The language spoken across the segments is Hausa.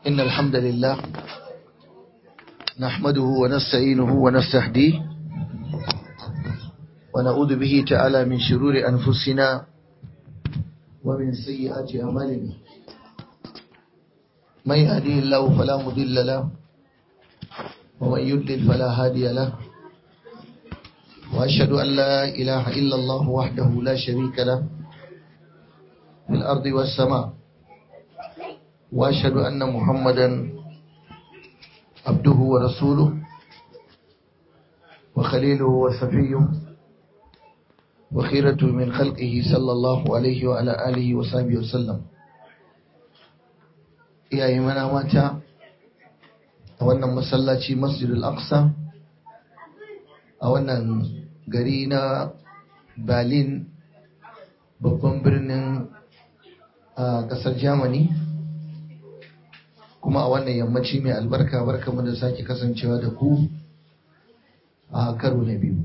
إن الحمد لله نحمده ونستعينه ونستهديه ونعوذ به تعالى من شرور أنفسنا ومن سيئات أعمالنا من يهديه الله فلا مضل له ومن يضلل فلا هادي له وأشهد أن لا إله إلا الله وحده لا شريك له في الأرض والسماء وأشهد أن محمدا عبده ورسوله وخليله وصفيه وخيرته من خلقه صلى الله عليه وعلى آله وصحبه وسلم iyaye mana mata a wannan masallaci masjidul aqsa a wannan gari na berlin babban birnin a kasar germany kuma a wannan yammaci mai albarka barka mu da sake kasancewa da ku a karo na biyu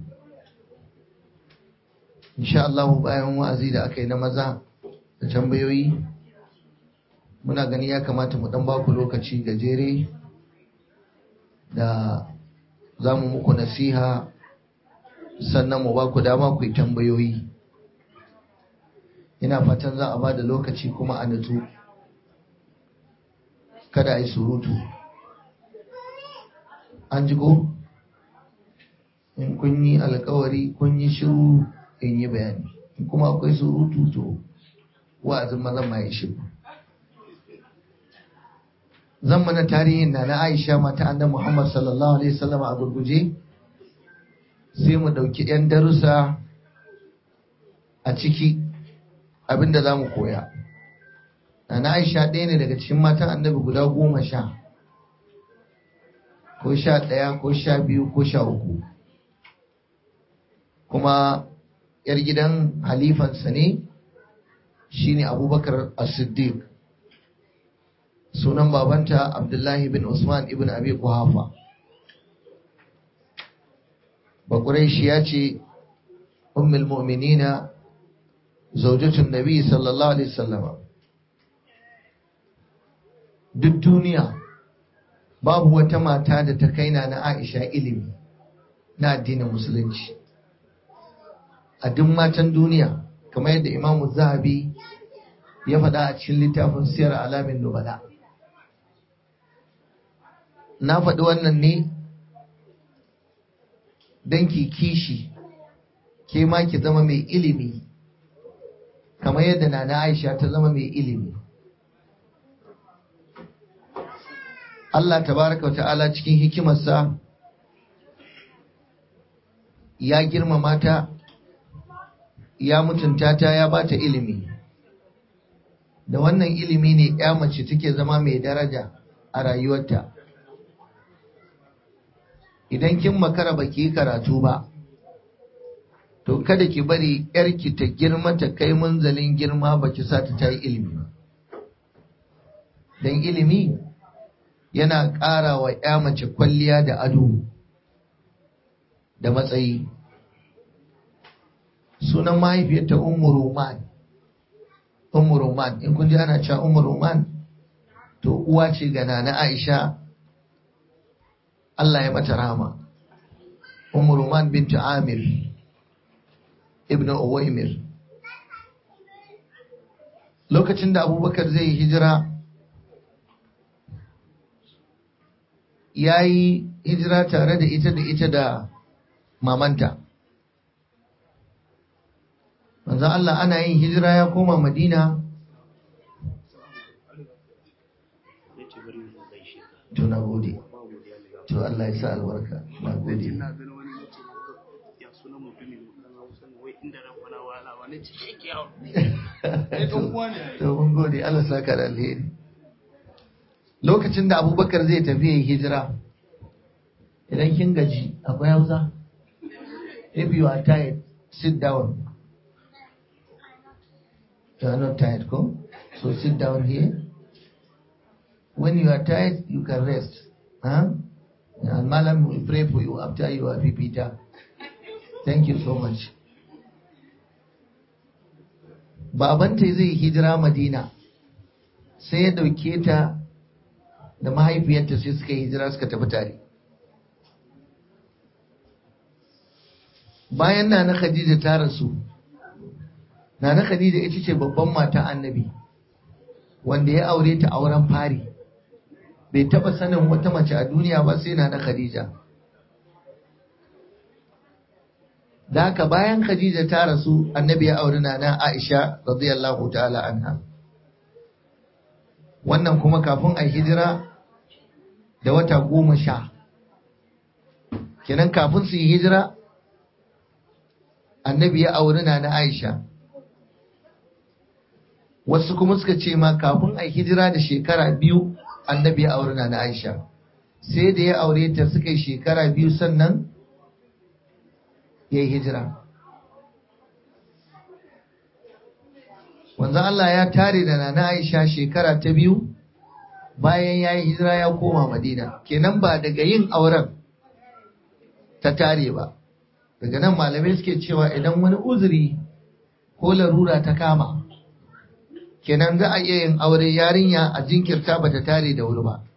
insha Allah bayan wa'azi da aka yi na maza da tambayoyi muna gani ya kamata mu dan baku lokaci gajere da za mu muku nasiha sannan mu baku dama ku yi tambayoyi ina fatan za a ba da lokaci kuma a nutsu kada a yi surutu an ji ko in kun yi alkawari kun yi shiru in yi bayani in kuma akwai surutu to wa'azin mazan ma ya shiru zan mana tarihin na na aisha mata annabi muhammad sallallahu alaihi wasallam a gurguje sai mu ɗauki 'yan darussa a ciki abinda za mu koya na aisha ɗaya ne daga cikin matan annabi guda goma sha ko sha ɗaya ko sha biyu ko sha uku kuma yar gidan halifansa ne shine abubakar as-siddiq sunan babanta abdullahi bin usman ibn abi kuhafa bakurai ya ce ummul mu'minina zaujatun nabi sallallahu alaihi wasallam duk duniya babu wata mata da ta kaina na Aisha ilimi na addinin musulunci a duk matan duniya kamar yadda Imam Zahabi ya faɗa a cikin littafin Siyar Alamin Nubala na faɗi wannan ne don ki kishi ke ma ki zama mai ilimi kamar yadda Nana Aisha ta zama mai ilimi Allah tabaraka wa ta'ala cikin hikimarsa ya girmama ta ya mutunta ta ya bata ilimi da wannan ilimi ne ya mace take zama mai daraja a rayuwarta idan kin makara baki yi karatu ba to kada ki bari yarki ta girma ta kai munzalin girma baki sa ta ta yi ilimi don ilimi yana ƙara wa ‘ya mace kwalliya da ado da matsayi. Sunan mahaifiyarta Ummu Roman, Ummu Roman, in kun ji ana cewa Ummu Roman, to uwa ce ga na Aisha, Allah ya mata rama. Ummu Roman bintu Amir, Ibn Uwaimir. Lokacin da Abubakar zai hijira, ya yi hijira tare da ita da ita da mamanta. Manzan Allah ana yin hijira ya koma Madina. To na gode. To Allah ya sa albarka. Na gode. To mun gode Allah saka da alheri. lokacin da abubakar zai tafi yin hijira idan kin gaji akwai hausa if you are tired sit down you are not tired ko so sit down here when you are tired you can rest huh? and malam will pray for you after you are fifita thank you so much babanta zai hijira madina sai ya dauke ta da mahaifiyarta sai suka yi hijira suka tafi tare bayan na na khadija ta rasu na na khadija ita ce babban mata annabi wanda ya aure ta auren fari bai taba sanin wata mace a duniya ba sai na na khadija da haka bayan khadija ta rasu annabi ya auri na na aisha radiyallahu ta'ala anha wannan kuma kafin a hijira da wata goma sha kenan kafin su yi hijira annabi ya auri na na aisha wasu kuma suka ce ma kafin a hijira da shekara biyu annabi ya auri na na aisha sai da ya aure ta suka yi shekara biyu sannan ya yi hijira wanzan Allah ya tare da nana Aisha shekara ta biyu bayan ya yi hijira ya koma Madina kenan ba daga yin auren ta tare ba daga nan malamai suke cewa idan wani uzuri ko larura ta kama kenan za a iya yin aure yarinya a jinkirta ba ta tare da wuri ba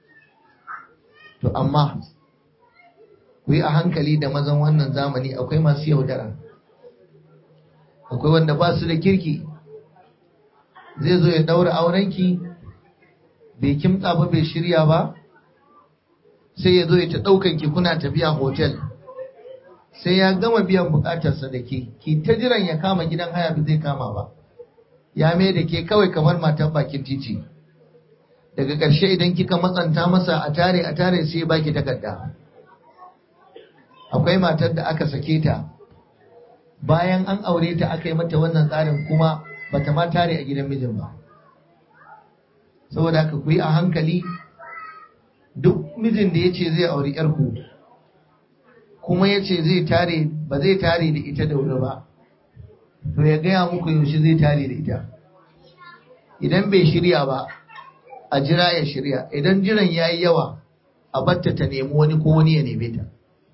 to amma ku yi a hankali da mazan wannan zamani akwai masu yaudara akwai wanda ba su da kirki zai zo ya daura aurenki bai kimtsa ba bai shirya ba sai ya zo ya ta daukan ki kuna tafiya hotel sai ya gama biyan bukatarsa da ke ki ta jiran ya kama gidan haya bai zai kama ba ya mai da ke kawai kamar matan bakin titi daga ƙarshe idan kika matsanta masa a tare a tare sai baki takarda akwai matar da aka sake ta bayan an aure ta aka yi mata wannan tsarin kuma bata ma tare a gidan mijin ba saboda haka ku yi a hankali duk mijin da ya ce zai auri yarku kuma ya ce zai tare ba zai tare da ita da wuri ba to ya gaya muku yaushe zai tare da ita idan bai shirya ba a jira ya shirya idan jiran ya yi yawa a batta ta nemi wani ko wani ya neme ta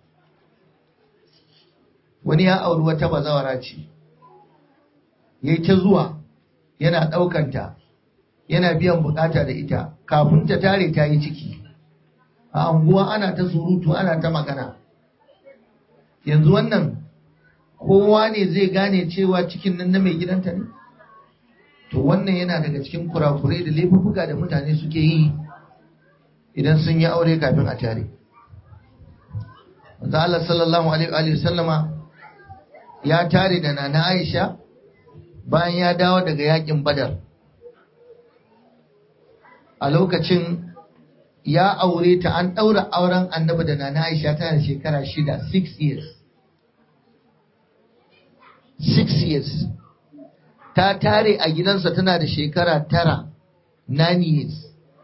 wani ya auri wata bazawara ce ya yi ta zuwa yana ɗaukanta yana biyan bukata da ita kafin ta tare ta yi ciki a anguwa ana ta surutu ana ta magana yanzu wannan kowa ne zai gane cewa cikin nan na mai gidanta ne to wannan yana daga cikin kurakurai da laifuka da mutane suke yi idan sun yi aure kafin a tare manzo Allah sallallahu alaihi wa sallama ya tare da nana Aisha bayan ya dawo daga yakin Badar a lokacin ya aure ta an ɗaura auren annabi da nana Aisha tana da shekara shida 6 years 6 years ta tare a gidansa tana da shekara tara 9 years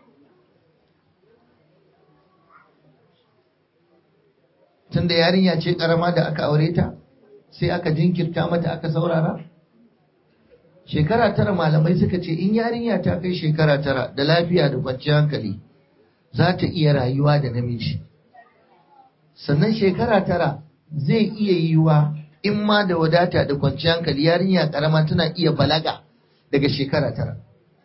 tunda yarinya ce karama da aka aure ta sai aka jinkirta mata aka saurara shekara tara malamai suka ce in yarinya ta kai shekara tara da lafiya da kwanciyar hankali za ta iya rayuwa da namiji sannan shekara tara zai iya yiwa in ma da wadata da kwanciyar hankali yarinya karama tana iya balaga daga shekara tara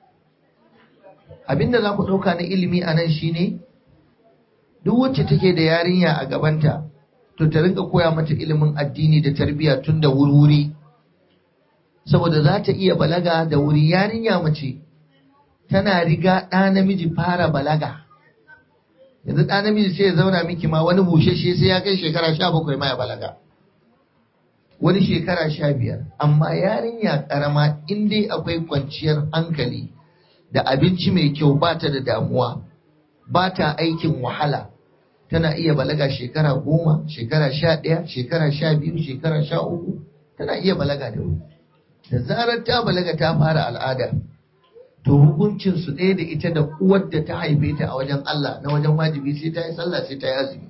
abinda za ku ɗauka na ilimi a nan shine duk wacce take da yarinya a gabanta to ta rinka koya mata ilimin addini da tarbiyya tun da wuri saboda za ta iya balaga da wuri yarinya mace tana riga ɗa namiji fara balaga yanzu ɗa namiji sai ya zauna miki ma wani bushashe sai ya kai shekara sha bakwai ma ya balaga wani shekara sha biyar amma yarinya ƙarama in dai akwai kwanciyar hankali da abinci mai kyau ba ta da damuwa ba ta aikin wahala tana iya balaga shekara goma shekara sha ɗaya shekara sha biyu shekara sha uku tana iya balaga da wuri da zarar ta balaga ta fara al'ada to hukuncin su ɗaya da ita da uwar da ta haife ta a wajen Allah na wajen wajibi sai ta yi sallah sai ta yi azumi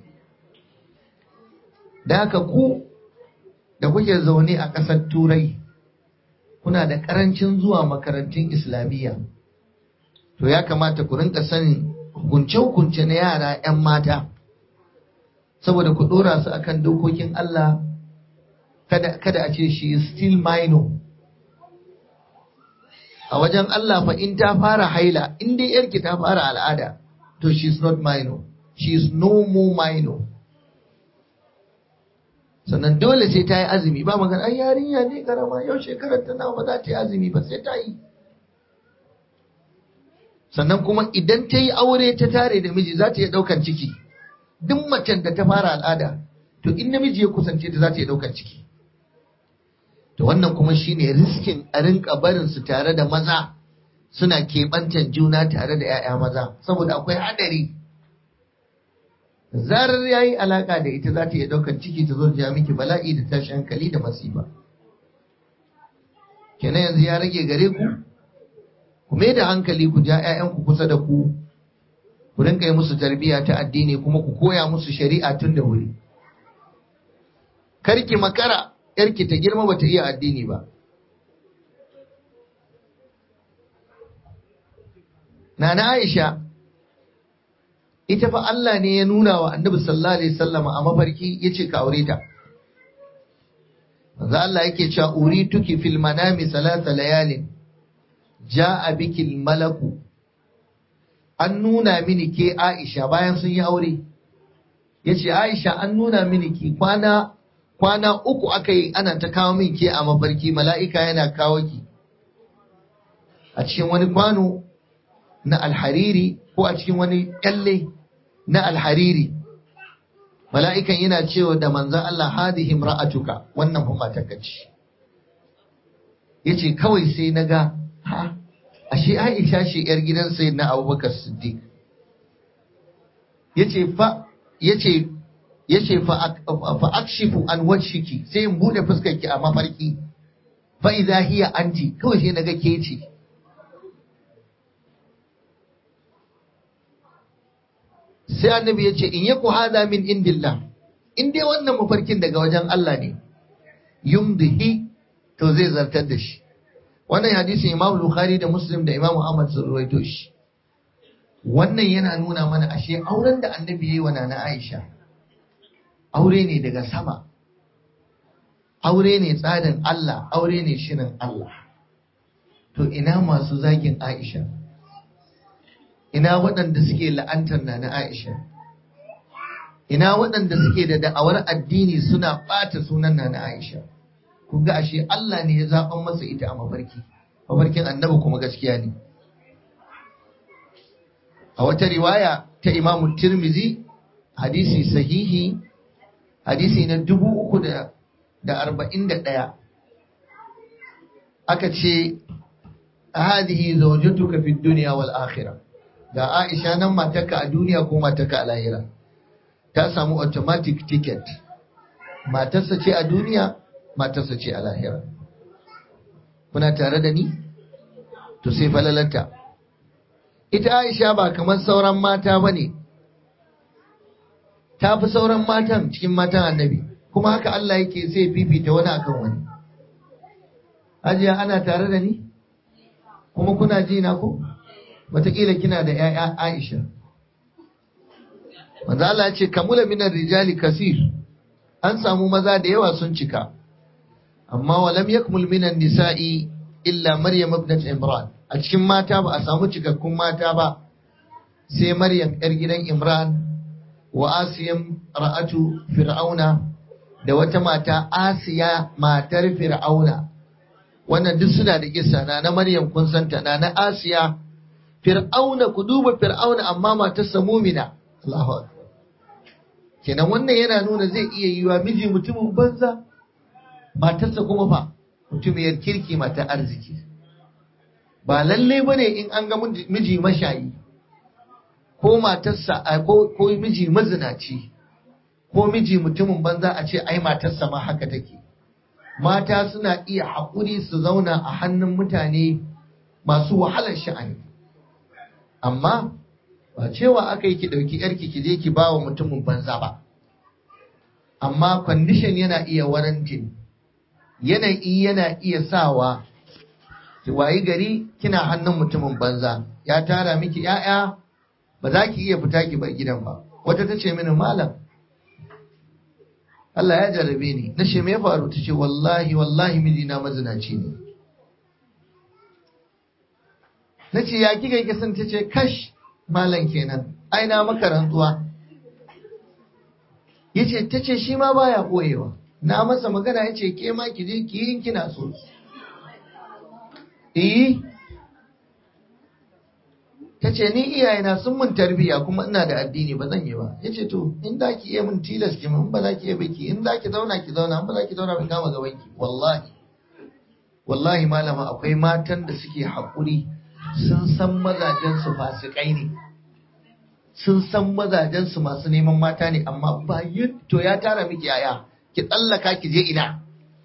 da haka ku da kuke zaune a ƙasar turai kuna da ƙarancin zuwa makarantun islamiyya to ya kamata ku rinka sanin hukunce-hukunce na yara 'yan mata saboda ku ɗora su akan dokokin Allah kada, kada a ce shi still minor a wajen Allah fa in ta fara haila in dai yarki ta fara al'ada to she is not minor she is no more minor sannan dole sai ta yi azumi ba magana ai yarinya ne karama yau shekarar ta nawa ba za ta yi azumi ba sai ta yi sannan kuma idan ta yi aure ta tare da miji za ta iya ɗaukan ciki duk macen da ta fara al'ada to in namiji ya kusance ta za ta iya ɗaukan ciki to wannan kuma shine riskin a rinka barin su tare da maza suna keɓantan juna tare da 'ya'ya maza saboda akwai haɗari zarar ya yi alaƙa da ita za ta iya ɗaukar ciki ta zo ja miki bala'i da tashi hankali da masifa kenan yanzu ya rage gare ku ku mai da hankali ku ja 'ya'yanku kusa da ku ku rinka yi musu tarbiyya ta addini kuma ku koya musu shari'a tun da wuri karki makara yarki ta girma bata iya addini ba Nana Aisha ita fa Allah ne ya nuna wa Annabi sallallahu alaihi wasallam a mafarki yace ka aure ta Manzo Allah yake cewa urituki fil manami salata layalin ja'a biki malaku an nuna mini ke Aisha bayan sun yi aure yace Aisha an nuna mini ki kwana kwana uku aka yi ana ta kawo min ke a mafarki mala'ika yana kawo ki a cikin wani kwano na alhariri ko a cikin wani kyalle na alhariri mala'ikan yana cewa da manzan Allah hadihi ra'atuka wannan kuma takacci yace kawai sai na ga ha ashe Aisha shi yar gidan na Abubakar Siddiq yace fa yace yace fa fa akshifu an wajhiki sai in bude fuskarki a mafarki fa idza hiya anti kawai sai naga ke ce sai annabi ya ce in yaku hada min indillah in dai wannan mafarkin daga wajen Allah ne yumdihi to zai zartar da shi wannan hadisin Imam Bukhari da Muslim da Imam Ahmad sun rawaito shi wannan yana nuna mana ashe auren da annabi yayi wa nana Aisha aure ne daga sama aure ne tsarin Allah aure ne shirin Allah to ina masu zagin Aisha ina waɗanda suke la'antar na na Aisha ina waɗanda suke da da'awar addini suna ɓata sunan na na Aisha kun ga ashe Allah ne ya zaɓan masa ita a mafarki mafarkin annabi kuma gaskiya ne a wata riwaya ta imamu tirmizi hadisi sahihi hadisi na dubu uku da arba'in da ɗaya aka ce hadihi zawjatuka fi dunya wal akhirah ga Aisha nan matarka a duniya ko matarka a lahira ta samu automatic ticket matarsa ce a duniya matarsa ce a lahira kuna tare da ni to sai falalarta ita Aisha ba kamar sauran mata bane ta fi sauran matan cikin matan annabi kuma haka Allah yake sai fifita wani akan wani Hajiya ana tare da ni kuma kuna ji na ko wataƙila kina da ‘ya'ya Aisha. Manzo Allah ce, Kamula minar rijali kasir, an samu maza da yawa sun cika, amma walam yakmul minan nisa'i illa Maryam ibnat Imran. A cikin mata ba a samu cikakkun mata ba, sai Maryam ‘yar gidan Imran wa Asiyam ra'atu Fir'auna da wata mata Asiya matar Fir'auna. Wannan duk suna da kissa na na Maryam kun santa na na Asiya fir'auna ku duba fir'auna amma matarsa mumina Allahu akbar kenan wannan yana nuna zai iya yiwa miji mutumin banza matarsa kuma fa mutumiyar kirki mata arziki ba lalle bane in an ga miji mashayi ko matarsa ko ko miji mazinaci ko miji mutumin banza a ce ai matarsa ma haka take mata suna iya haƙuri su zauna a hannun mutane masu wahalar sha'ani amma ba cewa aka yi ki ɗauki ‘yarki ki je ki ba wa mutumin banza ba amma kwandishin yana iya warantin yanayi yana iya sawa ki wayi gari kina hannun mutumin banza ya tara miki ‘ya'ya ba za ki iya fita ki bar gidan ba wata ta ce mini malam Allah ya jarabe ni na ce me ya faru ta ce wallahi wallahi mijina mazinaci ne na ce ya kika yi sun ta ce kash malam kenan ai na maka rantsuwa yace tace shi ma baya koyewa na masa magana yace ke ma ki je ki yin kina so eh tace ni iyayena sun mun tarbiya kuma ina da addini ba zan yi ba yace to in da ki iya mun tilas ki mun ba za ki iya biki in za ki zauna ki zauna in ba za ki zauna ba kama gaban ki wallahi wallahi malama akwai matan da suke haƙuri sun san mazajensu fasikai ne sun san mazajensu masu neman mata ne amma bayan to ya tara miki yaya ki tsallaka ki je ina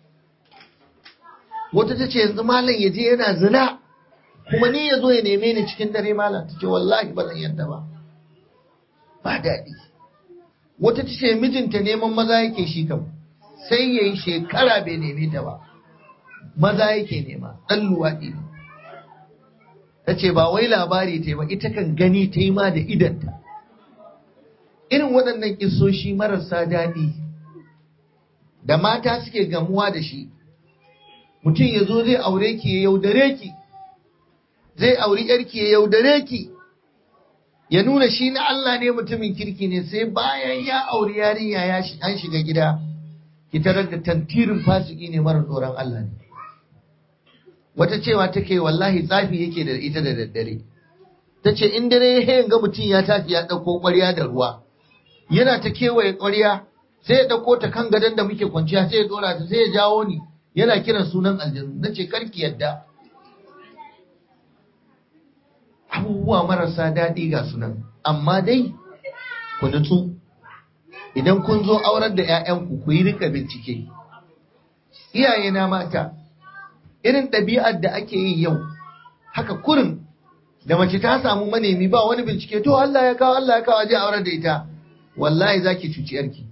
wata ta ce yanzu malam ya je yana zina kuma ni ya zo ya neme ni cikin dare malam ta ce wallahi ba zan yadda ba ba daɗi wata ta ce mijinta neman maza yake shi kam sai ya yi shekara bai neme ta ba maza yake nema ɗan luwaɗi ne ta ce ba wai labari ta yi ba ita kan gani ta yi ma da idanta irin waɗannan kisoshi marasa daɗi da mata suke gamuwa da shi mutum ya zo zai aure ki ya yaudare ki zai auri yarki ya yaudare ki ya nuna shi na Allah ne mutumin kirki ne sai bayan ya auri yarinya ya an shiga gida ki tarar da tantirin fasiki ne mara tsoron Allah ne wata cewa take wallahi tsafi yake da ita da daddare ta ce in dare ya ga mutum ya tafi ya ɗauko ƙwarya da ruwa yana ta kewaye ƙwarya sai ya ɗauko ta kan gadon da muke kwanciya sai ya ɗora ta sai ya jawo ni yana kiran sunan aljanu na ce karki yadda abubuwa marasa daɗi ga sunan amma dai ku nutsu idan kun zo aurar da 'ya'yanku ku yi rika bincike iyaye na mata irin ɗabi'ar da ake yi yau haka kurin da mace ta samu manemi ba wani bincike to Allah ya kawo Allah ya kawo aje aurar da ita wallahi zaki cuci yarki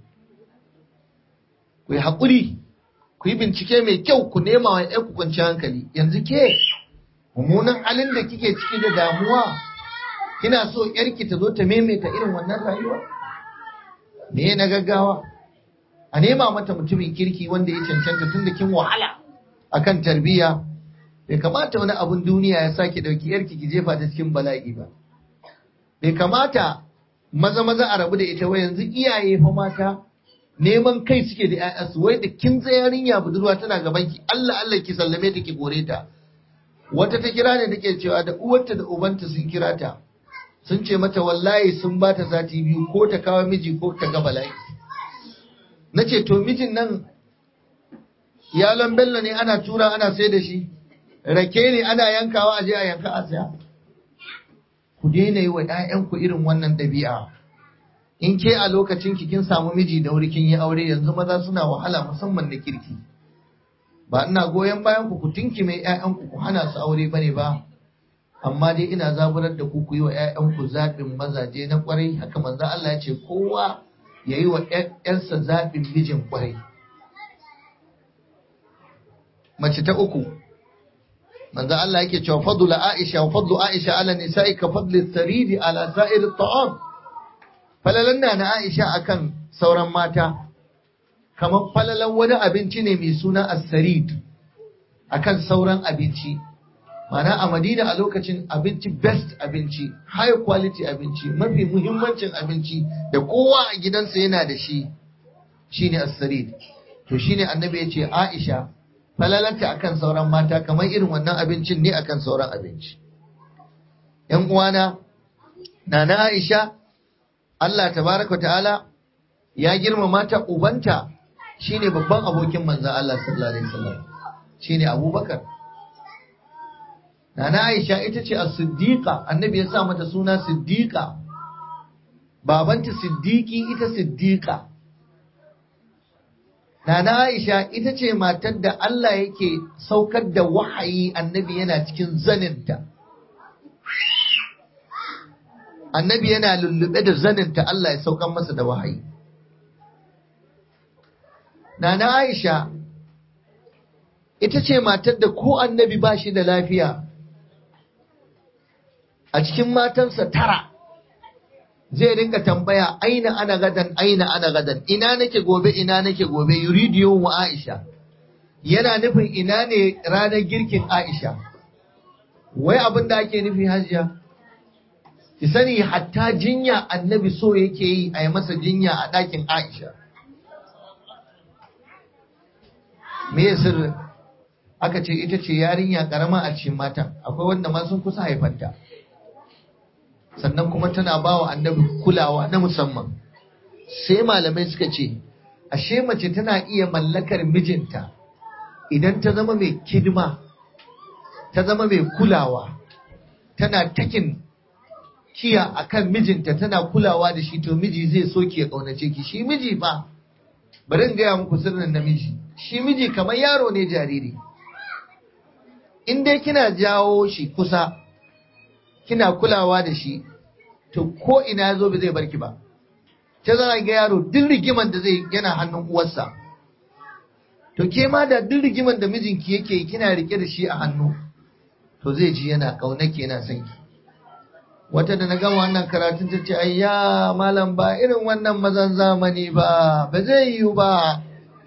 ku yi haƙuri ku yi bincike mai kyau ku nema wa ku kwanci hankali yanzu ke mummunan halin da kike ciki da damuwa kina so yarki ta zo ta maimaita irin wannan rayuwa me na gaggawa a nema mata mutumin kirki wanda ya cancanta tun da kin wahala akan tarbiyya bai kamata wani abun duniya ya sake dauki yarki ki jefa ta cikin bala'i ba bai kamata maza maza a rabu da ita wai yanzu iyaye fa mata neman kai suke da ƴaƴansu wai da kin tsaye yarinya budurwa tana gaban ki Allah Allah ki sallame ta ki gore ta wata ta kira ne take cewa da uwarta da ubanta sun kira ta sun ce mata wallahi sun ba ta sati biyu ko ta kawo miji ko ta ga bala'i nace to mijin nan yalon bello ne ana tura ana sai da shi rake ne ana yankawa a je a yanka a saya ku daina yi wa 'ya'yanku irin wannan ɗabi'a in ke a lokacin ki kin samu miji da wuri kin yi aure yanzu maza suna wahala musamman da kirki ba ina goyon bayan ku ku tinki mai 'ya'yanku ku hana su aure bane ba amma dai ina zaburar da ku ku yi wa 'ya'yanku zaɓin mazaje na kwarai haka manzo Allah ya ce kowa ya yi wa 'yarsa zaɓin mijin kwarai mace ta uku manzo Allah yake cewa fadlu Aisha wa fadlu Aisha ala nisa'i ka fadli saridi ala sa'ir at'am falalan na Aisha akan sauran mata kamar falalan wani abinci ne mai suna as-sarid akan sauran abinci mana a Madina a lokacin abinci best abinci high quality abinci mafi muhimmancin abinci da kowa a gidansa yana da shi shine as-sarid to shine annabi ya ce Aisha falalanta akan sauran mata kamar irin wannan abincin ne akan sauran abinci. ‘Yan uwana, na na Aisha, Allah tabaraka ta'ala ya girma mata ubanta shine babban abokin manzan Allah sallallahu Alaihi wasallam shine Abubakar. Na na Aisha ita ce a siddiqa annabi ya sa mata suna siddiqa, babanta siddiki ita siddiqa. Nana Aisha ita ce matar da Allah yake saukar da wahayi annabi yana cikin zaninta. Annabi yana lullube da zaninta Allah ya saukar masa da wahayi. Nana Aisha ita ce matar da ko annabi ba shi da lafiya a cikin matansa tara. zai rinka tambaya aina ana gadan aina ana gadan ina nake gobe ina nake gobe yuridiyo wa Aisha yana nufin ina ne ranar girkin Aisha wai abin da ake nufi hajiya ki sani hatta jinya annabi so yake yi a yi masa jinya a ɗakin Aisha me ya sirri aka ce ita ce yarinya karama a cikin matan akwai wanda ma sun kusa haifanta sannan kuma tana ba wa annabi kulawa na musamman sai malamai suka ce ashe mace tana iya mallakar mijinta idan ta zama mai kidima ta zama mai kulawa tana takin kiya akan mijinta tana kulawa da shi to miji zai so ki ya kaunace ki shi miji fa bari in gaya muku sirrin namiji shi miji kamar yaro ne jariri in dai kina jawo shi kusa kina kulawa da shi to ko ina ya zo ba zai barki ba ta zana ga yaro duk rigiman da zai yana hannun uwarsa to ke ma da duk rigiman da mijinki yake kina rike da shi a hannu to zai ji yana ƙaunake yana son ki wata da na gama wannan karatun ta ce ayya malam ba irin wannan mazan zamani ba ba zai yiwu ba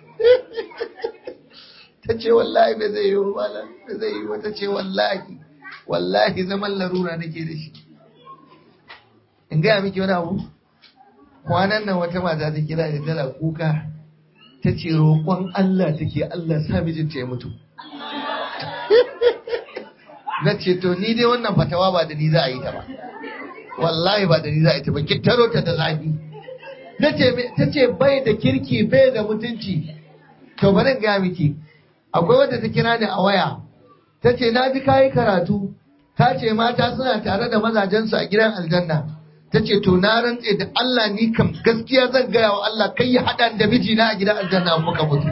ta ce wallahi ba zai yiwu malam ba zai yiwu ta ce wallahi wallahi zaman larura nake da shi in gaya miki wani abu kwanan nan wata mata ta kira da tana kuka ta ce roƙon Allah take Allah sa mijinta ya mutu na ce to ni dai wannan fatawa ba da ni za a yi ta ba wallahi ba da ni za a yi ta ba ki taro ta da zafi ta ce bai da kirki bai da mutunci to bari in gaya miki akwai wadda ta kira ni a waya ta ce na ji kayi karatu ta ce mata suna tare da mazajensu a gidan aljanna ta ce to na rantse da Allah ni kam gaskiya zan gaya wa Allah kai ya haɗa da mijina a gidan aljanna muka mutu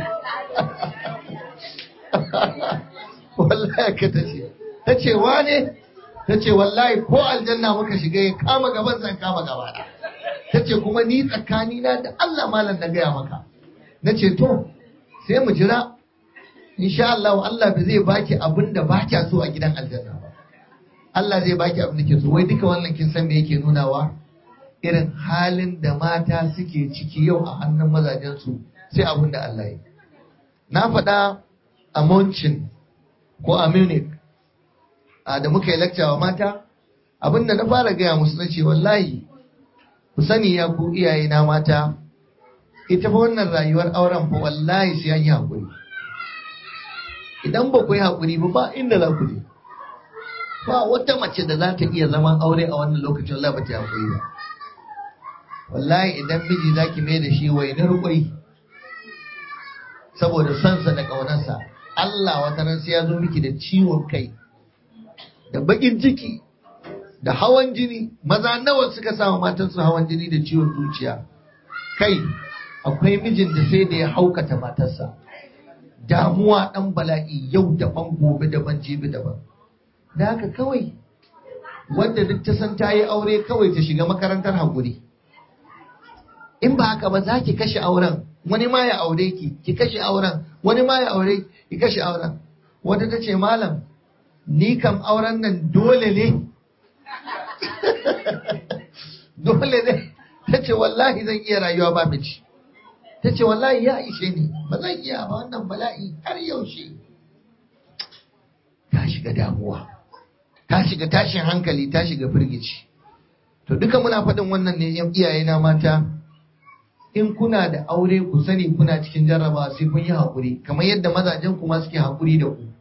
wallahi ka ta ce ta ce wane ta ce wallahi ko aljanna muka shiga ya kama gaban zan kama gaba ta ce kuma ni tsakanina da Allah malam na gaya maka na ce to sai mu jira insha Allah Allah ba zai baki abin da ba kya so a gidan aljanna ba Allah zai baki abin da ke so wai duka wannan kin san me yake nunawa irin halin da mata suke ciki yau a hannun mazajen su sai abin da Allah ya na faɗa a Monchin ko a Munich a da muka yi lecture wa mata abin da na fara gaya musu na ce wallahi ku sani ya ku iyaye na mata ita fa wannan rayuwar auren fa wallahi sai an yi haƙuri idan ba ku yi haƙuri ba ba inda za ku je ba wata mace da za ta iya zaman aure a wannan lokacin wallahi ba ta haƙuri ba wallahi idan miji za ki mai da shi wainar kwai saboda sonsa da ƙaunarsa Allah wata ran sai ya zo miki da ciwon kai da baƙin ciki da hawan jini maza nawa suka samu matansu hawan jini da ciwon zuciya kai akwai mijin da sai da ya haukata matarsa damuwa ɗan bala'i yau daban gobe daban jibi daban da haka kawai wanda duk ta san ta yi aure kawai ta shiga makarantar haƙuri in ba haka ba za ki kashe auren wani ma ya aure ki ki kashe auren wani ma ya aure ki kashe auren wata ta ce malam ni kam auren nan dole ne dole ne ta ce wallahi zan iya rayuwa ba miji ta ce wallahi ya ishe ni ba zan iya ba wannan bala'i har yaushe ta shiga damuwa ta shiga tashin hankali ta shiga firgici to duka muna faɗin wannan ne yan iyaye na mata in kuna da aure ku sani kuna cikin jarrabawa sai kun yi haƙuri kamar yadda mazajen kuma suke haƙuri da ku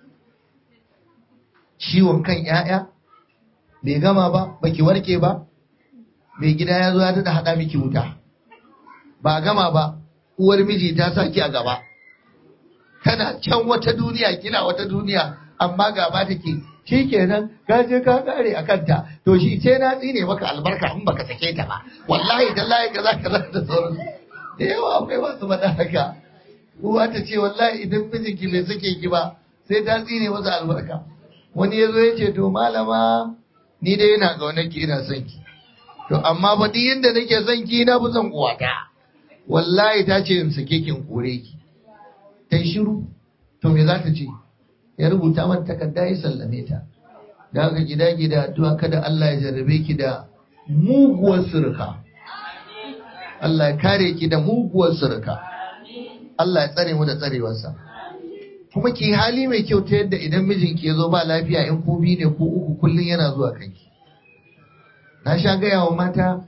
ciwon kan 'ya'ya bai gama ba baki warke ba mai gida ya zo ya tada haɗa miki wuta ba gama ba uwar miji ta sa ki a gaba kana can wata duniya kina wata duniya amma gaba take shi kenan ka je ka kare a kanta to shi ce na tsine maka albarka in baka sake ta ba wallahi tallahi kaza kaza da sauran da yawa akwai masu faɗa haka uwa ta ce wallahi idan mijinki bai sake ki ba sai ta tsine masa albarka wani ya zo ya ce to malama ni dai yana ƙaunar ki ina son ki to amma ba duk yanda nake son ki na fi son uwata wallahi ta ce in sake kin kore ki ta yi shiru to me za ta ce ya rubuta mata takarda ya sallame ta da haka gida gida addu'a kada Allah ya jarrabe ki da muguwar surka Allah ya kare ki da muguwar surka Allah ya tsare mu da tsarewarsa kuma ki hali mai kyau ta yadda idan mijinki ya zo ba lafiya in ku biyu ne ko uku kullum yana zuwa kanki na sha gaya wa mata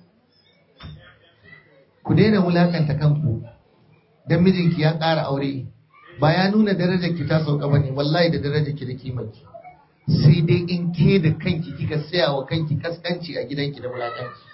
ku daina wulakanta kanku don mijinki ya ƙara aure ba ya nuna darajar ki ta sauka bane wallahi da darajar ki da kimarki sai dai in ke da kanki kika saya wa kanki kaskanci a gidanki da wulakanci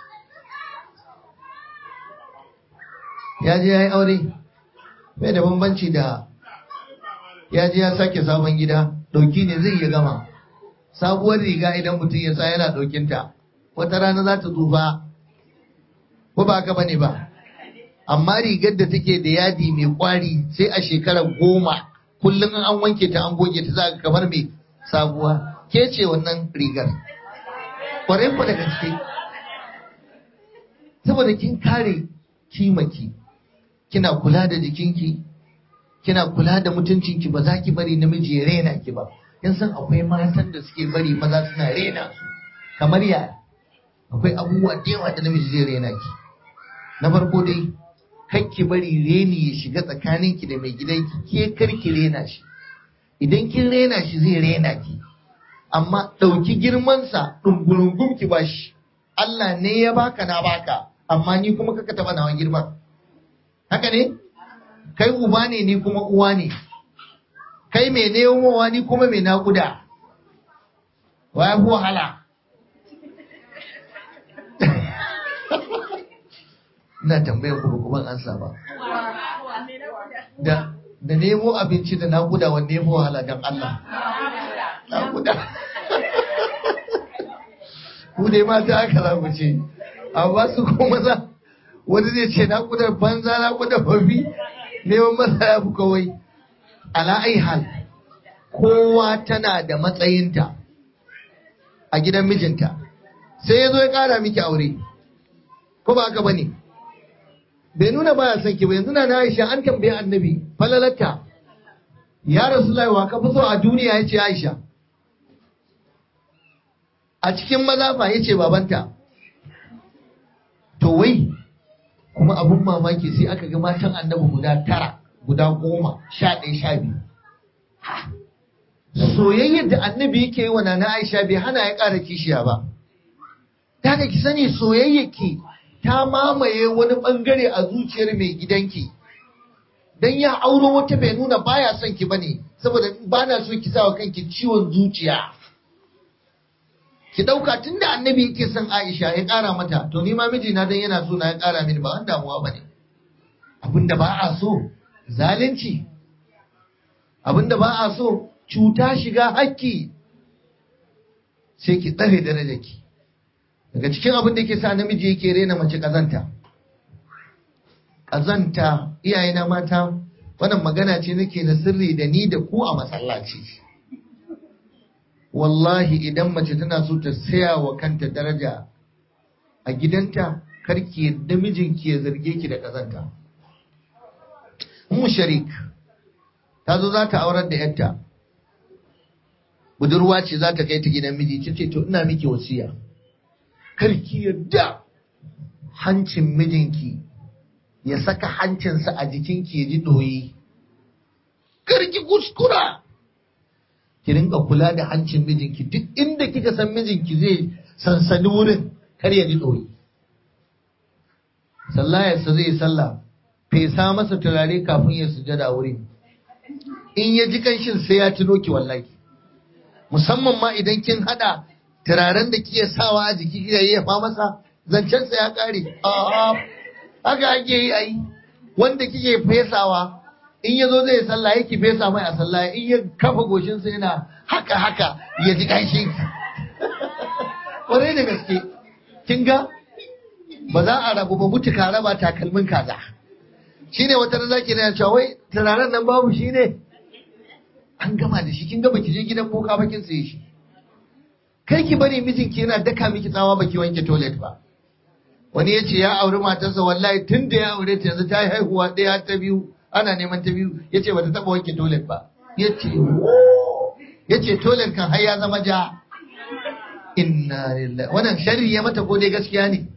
ya je ya yi aure bai da bambanci da ya je ya sake sabon gida ɗauki ne zai iya gama sabuwar riga idan mutum ya sa yana ɗaukinta wata rana za ta tsufa ko ba haka bane ba amma rigar da take da yadi mai kwari sai a shekarar goma kullum an wanke ta an goge ta za kamar mai sabuwa ke ce wannan rigar kwarai ku da gaske saboda kin kare kimaki kina kula da jikinki kina kula da mutuncinki ba za ki bari namiji ya rena ki ba yan san akwai matan da suke bari maza suna rena su kamar ya akwai abubuwa da yawa da namiji zai rena ki na farko dai ki bari reni ya shiga tsakaninki da mai gidanki ke karki rena shi idan kin rena shi zai rena ki amma ɗauki girmansa ɗungurungun ki ba shi Allah ne ya baka na baka amma ni kuma kaka taɓa nawa girman haka ne kai uba ne ni kuma uwa ne kai mai nemowa ni kuma mai naƙuda wa ya fi wahala ina tambayar ku ba ban ansa ba da da nemo abinci da naƙuda wanne ya fi wahala don Allah naƙuda ku dai mata aka za ku ce amma su kuma za wani zai ce naƙudar banza naƙudar babi neman masa ya fi kawai ala ai hal kowa tana da matsayinta a gidan mijinta sai ya zo ya ƙara miki aure ko ba haka ba ne bai nuna baya son ki ba yanzu na Aisha an tambaye annabi falalata ya rasulullahi wa ka fi so a duniya yace Aisha a cikin maza fa yace babanta to wai kuma abun mamaki sai aka ga matan annabi guda tara guda goma sha ɗaya sha biyu soyayyar da annabi yake yi wa nana Aisha bai hana ya ƙara kishiya ba ta ki sani soyayyar ta mamaye wani bangare a zuciyar mai gidanki dan ya auro wata bai nuna baya son ki bane saboda ba na so ki sawa kanki ciwon zuciya ki dauka tunda annabi yake son Aisha ya kara mata to ni ma mijina dan yana so na ya kara mini ba wanda damuwa bane abinda ba a so zalunci abinda ba a so cuta shiga hakki sai ki tsare darajarki daga cikin abin da ke sa namiji yake rena mace kazanta kazanta iyayena mata wannan magana ce nake na sirri da ni da ku a masallaci wallahi idan mace tana so ta saya wa kanta daraja a gidanta karki yadda mijinki ya zarge ki da kazanta mu sharik ta zo za ta aurar da yarta budurwa ce za ta kai ta gidan miji ce to ina miki wasiya karki yadda hancin mijinki ya saka hancinsa a jikinki ya ji ɗoyi. Karki kuskura! Ki rinka kula da hancin mijinki duk inda kika san mijinki zai sansani wurin kar ya ji ɗoyi. Sallayarsa zai sallah, fesa masa turare kafin ya sujada wurin. In ya ji kanshin sai ya tuno ki wallahi. Musamman ma idan kin haɗa turaren da kike sawa a jiki kika yi fa masa zancensa ya kare a'a haka ake yi ai wanda kike fesawa in yazo zai sallah yake fesa mai a sallah in ya kafa goshinsa yana haka haka ya ji kanshi kwarai da gaske kin ga ba za a rabu ba mutuka raba takalmin kaza shine wata da zaki na cewa wai turaren nan babu shine an gama da shi kin ga baki je gidan boka ba kin saye shi kai ki bari mijinki yana daka miki tsawa baki wanke toilet ba wani ya ce ya auri matarsa wallahi tun da ya aure ta yanzu ta yi haihuwa ɗaya ta biyu ana neman ta biyu ya ce bata taɓa wanke toilet ba ya ce ya ce toilet kan har ya zama ja inna lillahi wannan sharri ya mata ko dai gaskiya ne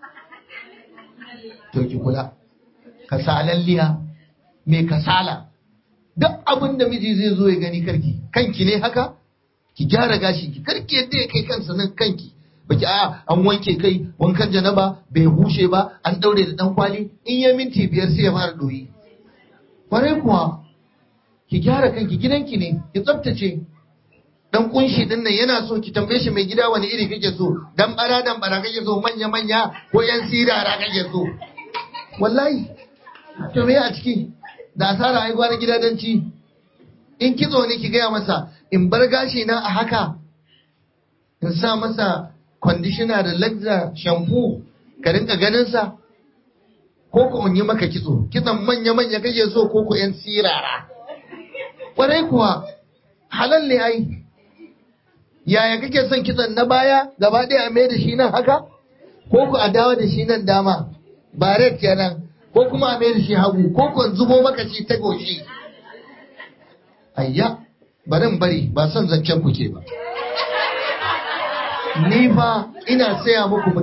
to ki kula kasalalliya mai kasala duk abin da miji zai zo ya gani karki kanki ne haka ki gyara gashi ki karki yadda ya kai kansa nan kanki baki a an wanke kai wankan janaba bai bushe ba an daure da dan kwali in ya minti biyar sai ya fara doyi kwarai kuwa ki gyara kanki gidanki ne ki tsaftace dan kunshi din nan yana so ki tambaye shi mai gida wani iri kake so dan bara dan bara kake so manya manya ko yan sirara kake so wallahi to me a ciki da asara ai gwana gidadanci in kitso ne ki gaya masa in bar gashi na a haka in sa masa conditioner da laxa shampoo ka rinka ganin sa ko ko in yi maka kitso kitson manya manya kake so ko ko yan sirara kwarai kuwa halal ne ai yaya kake son kitson na baya gaba ɗaya a mai da shi nan haka ko ku a dawo da shi nan dama ba red kenan ko kuma a mai da shi hagu ko ku zubo maka shi ta goshi ayya barin bari ba son zancen ku ke ba ni fa ina saya muku